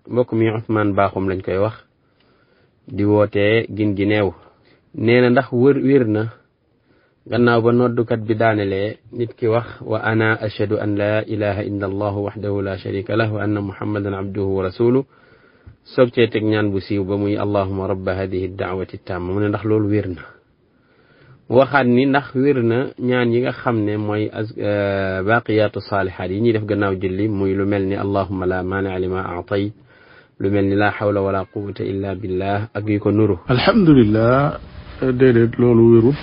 mbokk mi Ousmane Baaxum lañ koy wax di wootee gin gi neew nee na ndax wër wér na gannaaw ba noddukat bi daanelee nit ki wax wa ana ashhadu an la ilaha illa allah waxdahu la sharika lah wa anna muhammadan abduhu wa rasuluh soog cee teg ñaan bu siiw ba muy allahuma rabba hadihi daawati tamma mu ne ndax loolu wér na waxaat ni ndax wér na ñaan yi nga xam ne mooy baqiyaatu saalihaat yi ñuy def gannaaw julli muy lu mel ni allahuma la maania lima aatay lu mel ni la hawla wala quwata illa billah ak yu ko nuru alhamdulilah déedéet loolu wérut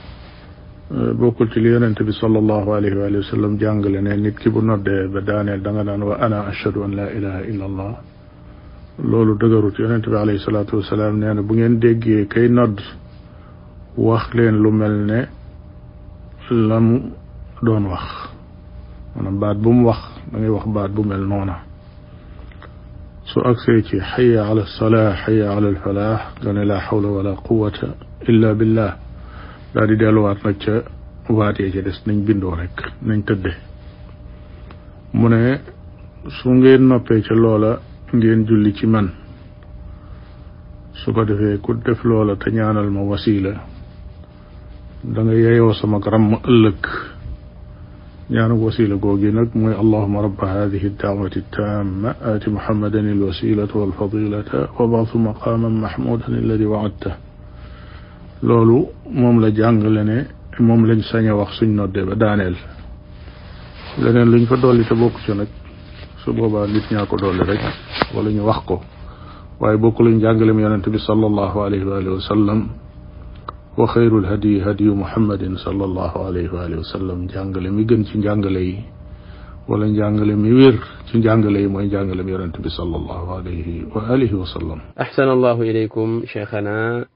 bokkul ci li yonente bi sallallahu alayhi wa sallam jàngale ne nit ki bu noddee ba daaneel da nga naan wa ana ashhadu an la ilaha illa allah loolu dëgërut yonente bi alayhi salaatu wasalaam nee na bu ngeen déggee kay nodd wax leen lu mel ne la mu doon wax maanaam baat bu mu wax da ngay wax baat bu mel noona su agsee ci xaya ala salaa xaya ala alfalaax nga ne laa xawla wala quwata illa billah daal di delluwaat nag ca waat yee ca des nañ bindoo rek nañ tëdde mu ne su ngeen noppee ca loola ngeen julli ci man su ko defee ku def loola te ñaanal ma wasiila da nga yeyoo sama ram ëllëg ñaanu wasila googi nag mooy allahuma rabba hadihi daawati tamma aati muhammadan alwasilata walfadilata wa baasu maqaman mahmudan alladi waadta loolu moom la jàngale ne moom lañ sañ a wax suñ noddee ba daaneel leneen luñ fa dolli te bokk ci nag su boobaa nit ñaa ko dolli rek wala ñu wax ko waaye bokk luñ jàngale mu yonente bi sallallahu alayhi wa alihi wa sallam wa xayrul hadi hadiyu muhammadin sallallahu alayhi wa alihi wa sallam njàngale mi gën ci njàngale yi wala njàngale mi wér ci njàngale yi mooy njàngale mi yonente bi sallallahu alayhi wa alihi wa sallam ahsana allahu ilaykum cheikhana